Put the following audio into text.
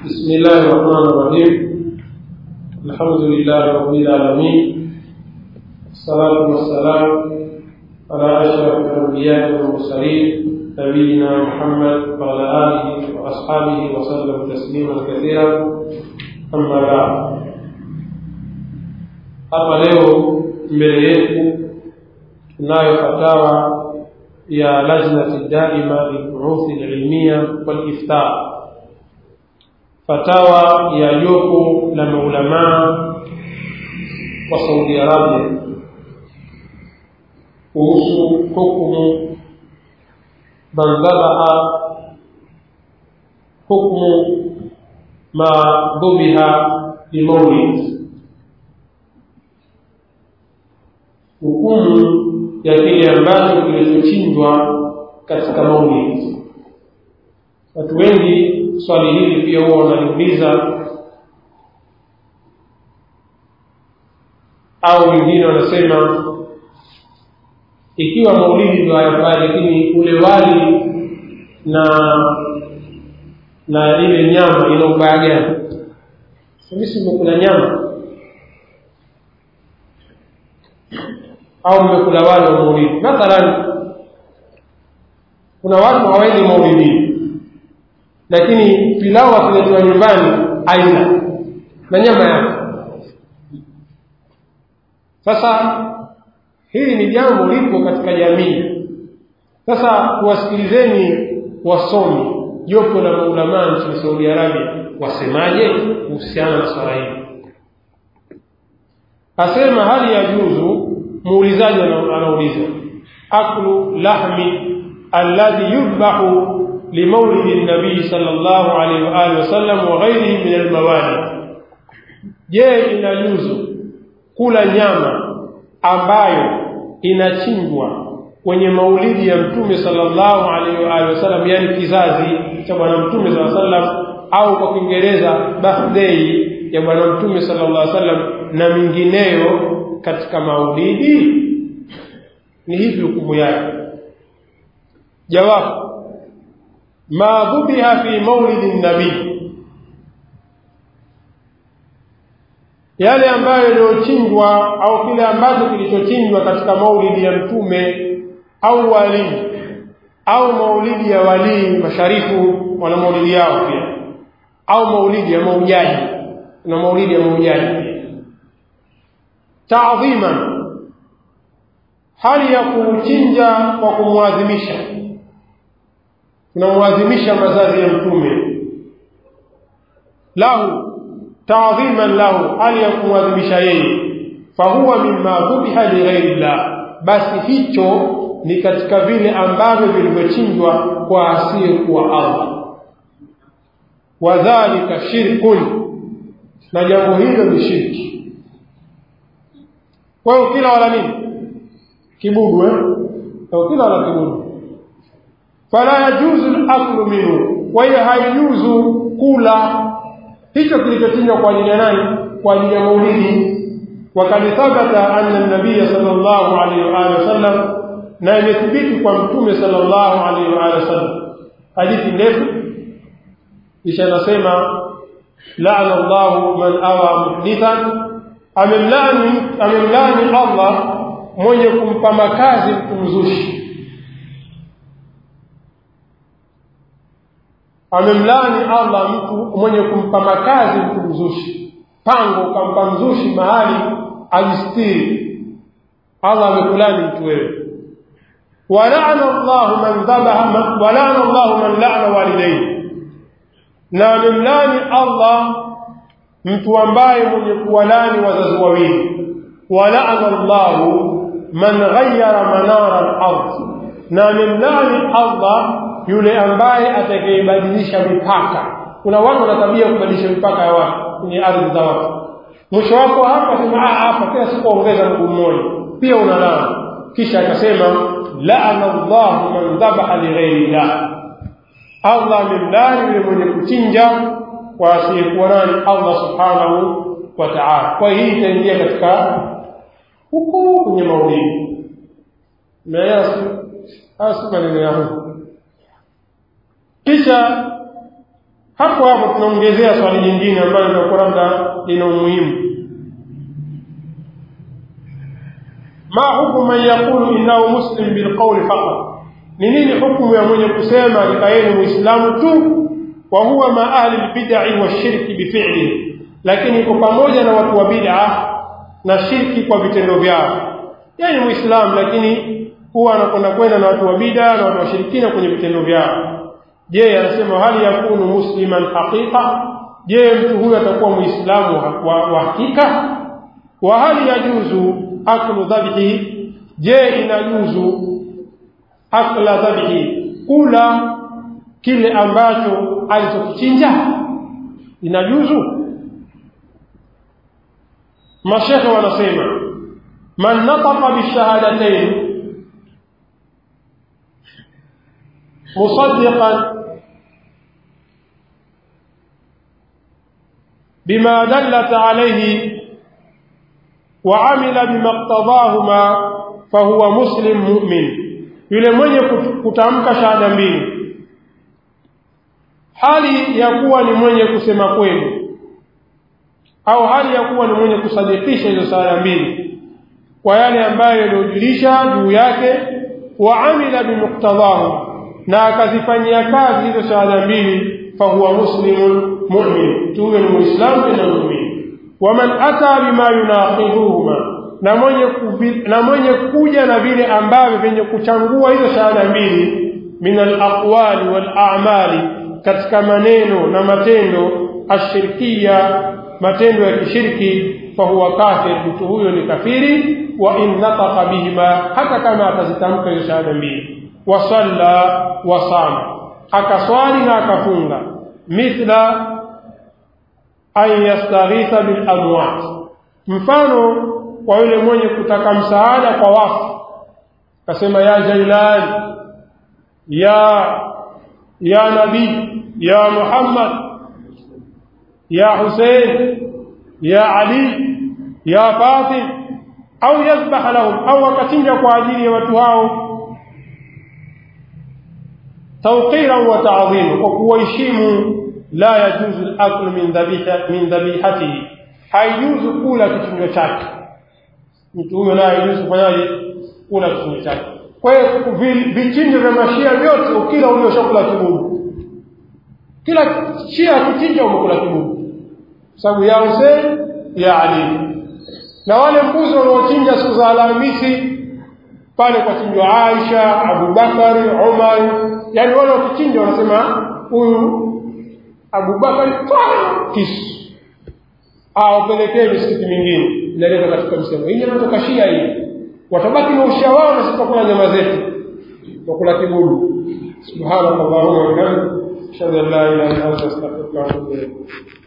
بسم الله الرحمن الرحيم الحمد لله رب العالمين الصلاة والسلام على أشرف الأنبياء والمرسلين نبينا محمد وعلى آله وأصحابه وسلم تسليما كثيرا أما بعد hapa leo mbele yetu tunayo fatawa ya lajnati daima lilburuthi lilmia waliftar fatawa ya jopo la maulamaa wa saudi arabia kuhusu hukumu man dhabaha hukmu ma dhubiha limaulid hukumu ya kile ambacho kilichochinjwa katika maulid watu wengi swali hili pia huwa wanaliuliza au wengine wanasema ikiwa maulidi ndio hayafai lakini ule wali na na ile nyama ina ubaya gani sisi mmekula nyama au mmekula wali wa maulidi mathalan kuna watu hawaendi maulidini lakini pilau akiletwa nyumbani aina na nyama yake sasa hili ni jambo lipo katika jamii sasa tuwasikilizeni wasomi jopo la maulamaa nchini saudi arabia wasemaje kuhusiana na swala hili asema hali ya juzu muulizaji anauliza aklu lahmi alladhi yudbahu limaulidi nabii sallallahu alaihi wa alihi wasallam wa ghairihi min almawali je inajuzu kula nyama ambayo inachinjwa kwenye maulidi ya mtume sallallahu alaihi wa alihi wasallam yani kizazi cha bwana mtume sallallahu alaihi wasallam au kwa kiingereza birthday ya bwana mtume sallallahu alaihi wasallam na mingineyo katika maulidi ni hivi hukumu yake jawabu ma dhubiha fi maulidi nabii yale ambayo yaliyochinjwa au kile ambacho kilichochinjwa katika maulidi ya mtume au walii au maulidi ya walii masharifu wana maulidi yao pia au maulidi ya maujaji na maulidi ya maujaji pia taadhiman hali ya kuchinja kwa kumwadhimisha tunamwadhimisha mazazi ya mtume lahu taadhiman lahu hali ya kumwadhimisha yeye fahuwa mimma dhubiha lighairi llah basi hicho ni katika vile ambavyo vilivyochinjwa kwa asiyekuwa allah wadhalika shirkun na jambo hilo ni shirki kwa hiyo kila wala nini kibudu eh kila wala kibudu fala yajuzu al-aklu minhu kwa hiyo haijuzu kula hicho kilichochinjwa kwa ajili ya nani kwa ajili ya maulidi wakad thabata anna an-nabiy sallallahu alayhi wa alihi wasallam na imethibiti kwa mtume sallallahu alayhi wa alihi wasallam hadithi ndefu kisha nasema la'ana Allahu man awa muhdithan amemlani amemlani Allah mwenye kumpa makazi mtu mzushi amemlani Allah mtu mwenye kumpa makazi mtu mzushi pango ukampa mzushi mahali ajistiri Allah amekulani mtu wewe walana Allah man dhabaha walana Allah man la'ana walidayhi na amemlani Allah mtu ambaye mwenye kuwalani wazazi wawili walana Allah man ghayyara manara al-ard na amemlani Allah yule ambaye atakayebadilisha mipaka kuna watu wana tabia kubadilisha mipaka ya watu kwenye ardhi za watu mwisho wako hapa sema ah hapa kila siku ongeza mguu mmoja pia unalala kisha akasema la'ana Allah man dhabaha li ghairi Allah Allah amemlani yule mwenye kuchinja kwa asiyekuwa nani Allah subhanahu wa ta'ala kwa hii itaingia katika huko kwenye maulidi na yasi hasa maneno yangu kisha hapo hapo tunaongezea swali lingine ambalo litakuwa labda lina umuhimu ma hukumu man yaqulu innahu muslim bilqawli faqat ni nini hukumu ya mwenye kusema hakika yeye ni muislamu tu wa huwa ma ahli lbidai washirki bifilihi lakini iko pamoja na watu wa bid'a na shirki kwa vitendo vyao yeye ni muislamu lakini huwa anakwenda kwenda na watu wa bid'a na watu washirikina kwenye vitendo vyao je anasema hali yakunu musliman haqiqa je mtu huyo atakuwa muislamu wa, wa hakika wa hali yajuzu aklu dhabhi je inajuzu akla dhabhi kula kile ambacho alichokichinja inajuzu mashekhe wanasema man nataqa bishahadatain مصدقا بما دلت عليه وعمل بما اقتضاهما فهو مسلم مؤمن yule mwenye kutamka shahada mbili hali ya kuwa ni mwenye kusema kweli au hali ya kuwa ni mwenye kusadikisha hizo shahada mbili kwa yale ambayo yaliyojulisha juu yake wa amila bimuktadhahu na akazifanyia kazi hizo shahada mbili fahuwa muslimun mu'min tuwe ni muislamu na mu'min waman ata bima yunaqiduhuma na mwenye na mwenye kuja na vile ambavyo vyenye kuchangua hizo shahada mbili min alaqwali wal a'mali katika maneno na matendo ashirkia matendo ya kishirki fahuwa kafir mtu huyo ni kafiri wa in nataqa bihima hata kama atazitamka hizo shahada mbili wasalla wasama akaswali na akafunga mithla an yastaghitha bil amwat mfano kwa yule mwenye kutaka msaada kwa wafu akasema ya jailani ya ya nabii ya muhammad ya husein ya ali ya fatim au yadhbaha lahum au akachinja kwa ajili ya watu hao توقيرا وتعظيما وكوهeshimu لا يجوز الاكل من ذبيحه من ذبيحته haijuzu kula kichinjo chake mtu huyo naye haijuzu kufanyaje kula kichinjo chake kwa hiyo vichinjo vya mashia vyote ukila ule ushakula kibubu kila shia kichinja umekula kibubu sababu ya Hussein ya Ali na wale mbuzi wanaochinja siku za Alhamisi pale kwa chinjwa Aisha, Abubakari, Umar, yani wale wakichinja wanasema huyu Abubakari kisu awapelekee misikiti mingine inaleta katika msemo hii inatoka Shia hii watabaki na ushia wao na sitakula nyama zetu wakula kibudu subhanakallahumma wa bihamdika ashhadu an la ilaha illa anta astaghfiruka wa atubu ilayk